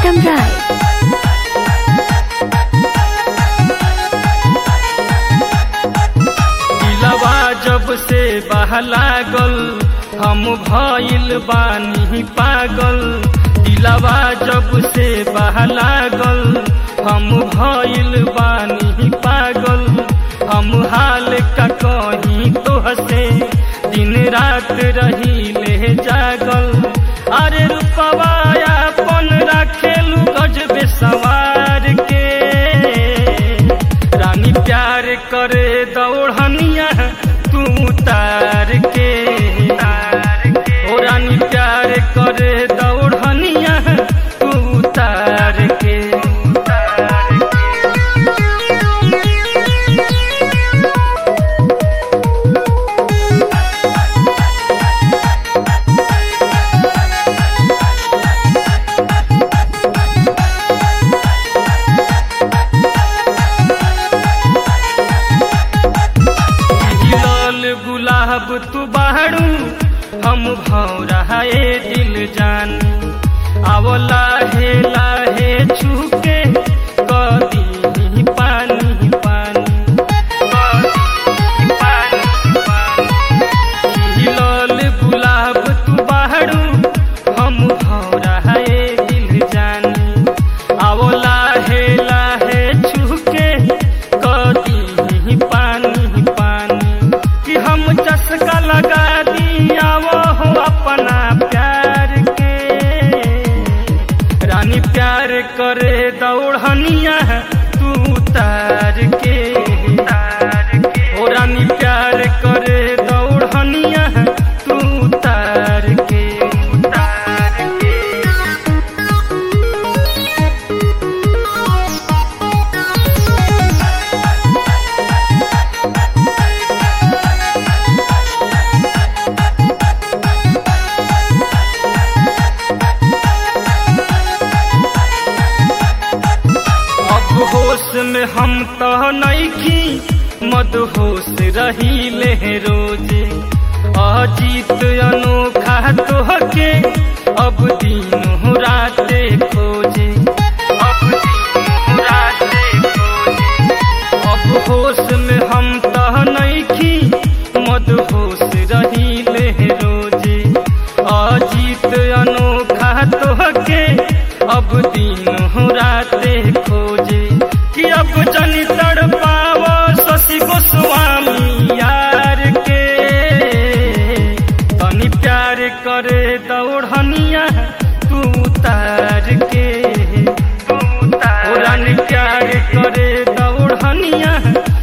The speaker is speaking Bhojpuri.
Pritam Rai. दिलवा जब से बहलागल हम भइल बानी पागल दिलवा जब से बहलागल हम भइल बानी पागल हम हाल का कहीं तो हसे दिन रात रही ले जागल अरे रूपवा अपन रखेलू गजबे सवार के रानी प्यार करे दौड़निया तू तार के ओ रानी प्यार करे दौड़निया तू तार के लाल गुलाब तू बाड़ू हम भौरा ए दिल जान आवो लाहे लाहे छुके कदी पानी पानी कदी पानी पानी लाल गुलाब तू बाड़ू हम भौरा ए दिल जानी आवो लाहे लाहे छुके कदी पानी पानी कि हम चस्का लगा दिया वो हो अपना प्यार के रानी प्यार करे दौड़निया तू तार के ओ रानी प्यार करे दौड़निया तू तार के तार के अब होश में हम तो नईखी मदहोश रही ले रोजे अजीत अनोखा तोहके अब दिन राते खोजे अब दिन राते खोजे अब होश में हम तो नईखी मदहोश रही ले रोजे अजीत अनोखा तोहके अब दिन राते खोजे कि अब जनी तड़ पाव शशि गोस्वामी यार के तनी प्यार करे दौड़निया तू तार के तू तार प्यार करे दौड़निया